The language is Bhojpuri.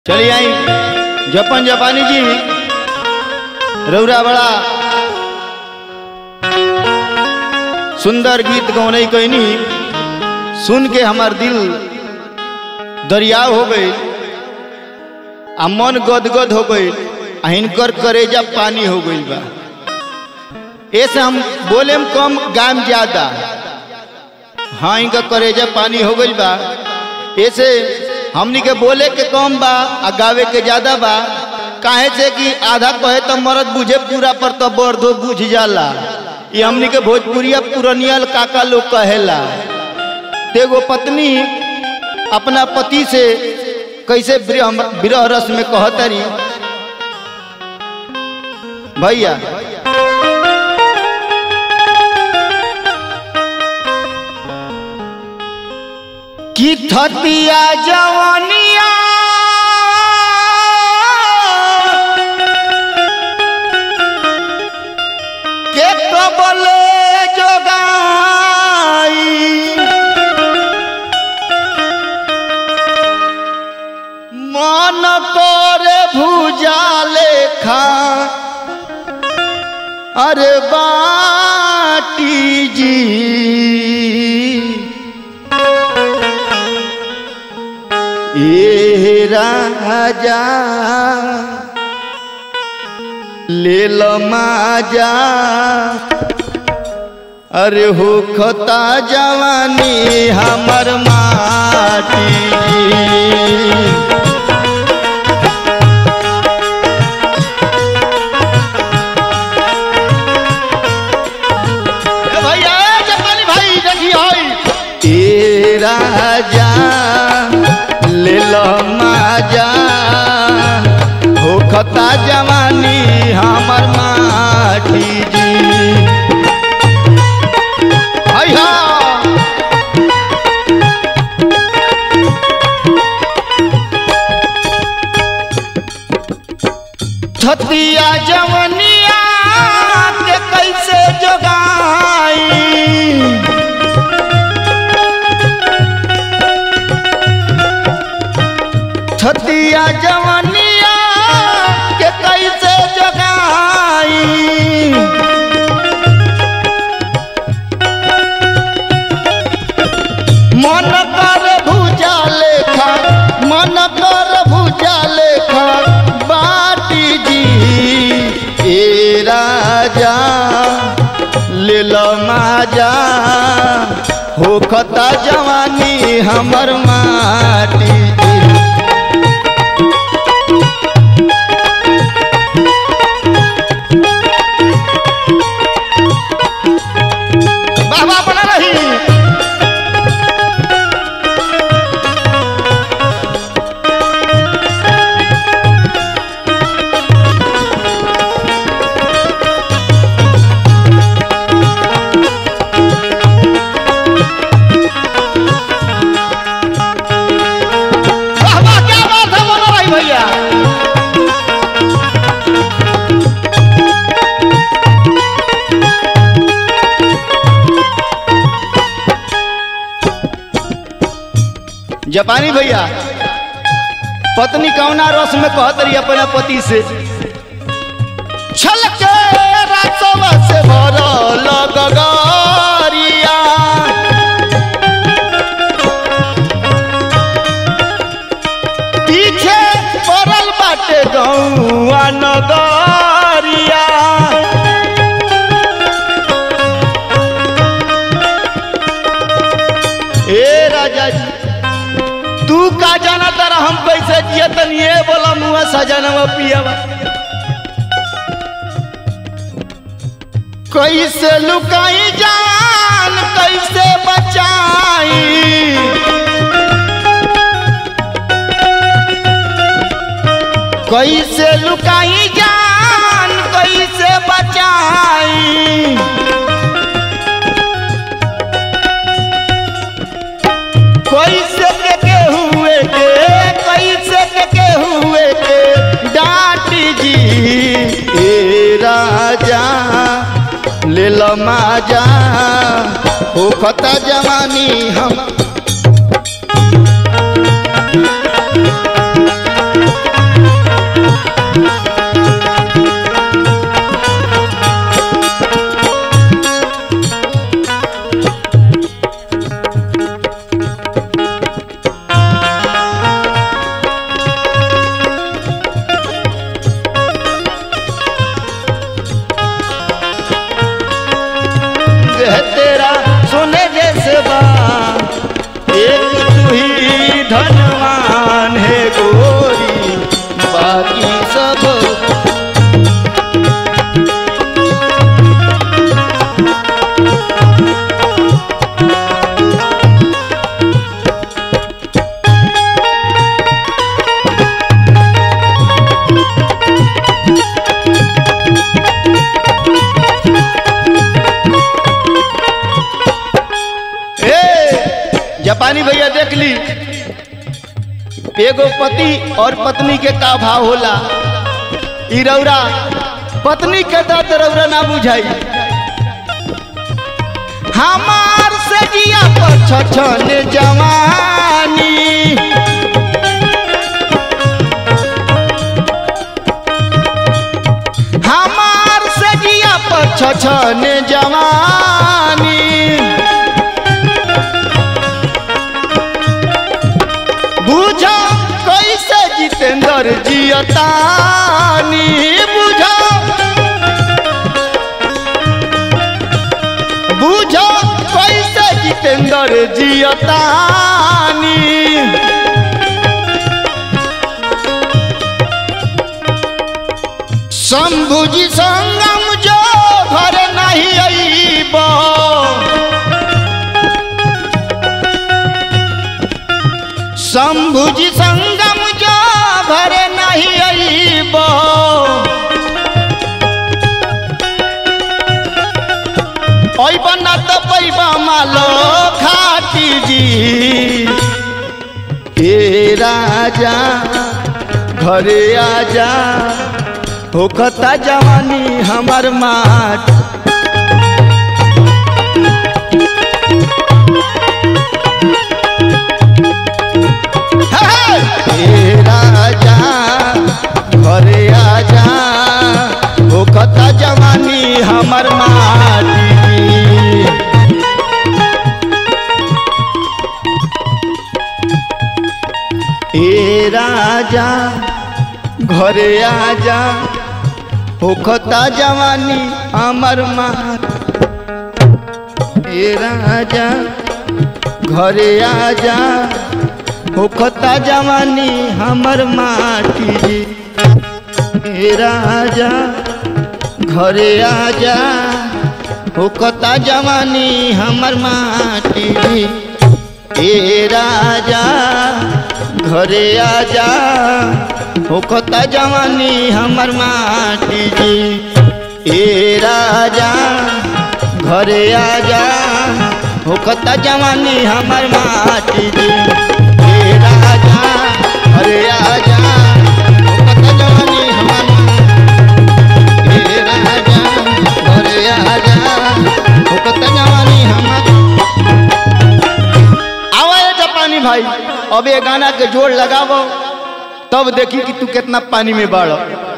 चली आई जपन जापानी जी रौरा बड़ा सुंदर गीत गौनई कहनी सुन के हमार दिल दरिया हो गई आ मन गदगद हो गई आ हिनकर करेजा पानी हो गई बा ऐसे हम बोले में कम गाम ज्यादा हाँ इनका करेजा पानी हो गई बा ऐसे हमनी के बोले के कम बा आ गावे के ज्यादा बा काहे से कि आधा कहे तो मरद बुझे पूरा पर तो बर्दो बुझ जाला ये हमनी के भोजपुरिया पुरनिया काका लोग कहेला तेगो पत्नी अपना पति से कैसे विरह विरह रस में कहतरी भैया की थतिया जवानिया के कबले जोगाई मन करे भुजा लेखा अरे बाटी जी ए राजा ले लो माजा अरे हो खता जवानी हमर माटी ए भैया ए जपानी भाई देखी होई ए राजा ले लो माजा हो खता जवानी हमर माटी जी हाय हा छतिया जवनिया के कैसे जोगाई छतिया जवनिया के कैसे जगाई मन कर भुजा लेखा मन कर भुजा लेखा बाटी जी ए राजा ले लो माजा हो खता जवानी हमर माटी जी बाबा बना रही बाबा क्या बात है बोलो भाई भैया जापानी भैया पत्नी कौना रस में कहत रही अपना पति से छलके रातवा से भरल गगरिया पीछे पड़ल बाटे गौआ नगरिया ए राजा जी तू का जाना तारा हम कैसे जिया तनी ये बोला मुआ सजनवा पियावा कैसे लुकाई जान कैसे बचाई कैसे लुकाई जान कैसे बचाई कैसे के के हुए के कैसे के के हुए के डांटी जी ए राजा ले लो माजा हो खता जवानी हम ली एगो पति और पत्नी के का भाव होला ई रौरा पत्नी के दर्द रौरा ना बुझाई हमार से जिया पर छछन जवानी हमार से जिया पर छछन जवानी बुझा कैसे जितेंद्र जियतानी बुझा बुझा कैसे जितेंद्र जियतानी शंभुजी संगम जो घर नहीं अईब शंभुजी संगम जो घर नहीं अईब अईब ना तो पैबा मालो खाटी जी हे राजा घरे आजा होखता जवानी हमार माट हे राजा घरे आजा होखता जवानी हमार माटी ए राजा घरे आजा होखता जवानी अमर मार ए राजा घरे आजा होखता जवानी हमर माटी जी ए राजा घरे आजा होखता जवानी हमर माटी जी ए राजा घरे आजा होखता जवानी हमर माटी जी ए राजा घरे आजा होखता जवानी हमर माटी जी ए राजा घरे आजा होखता जवानी हमर ए राजा घरे आजा होखता जवानी हमर आवा जापानी भाई अब ये गाना के जोड़ लगावो तब देखी कि तू कितना पानी में बाढ़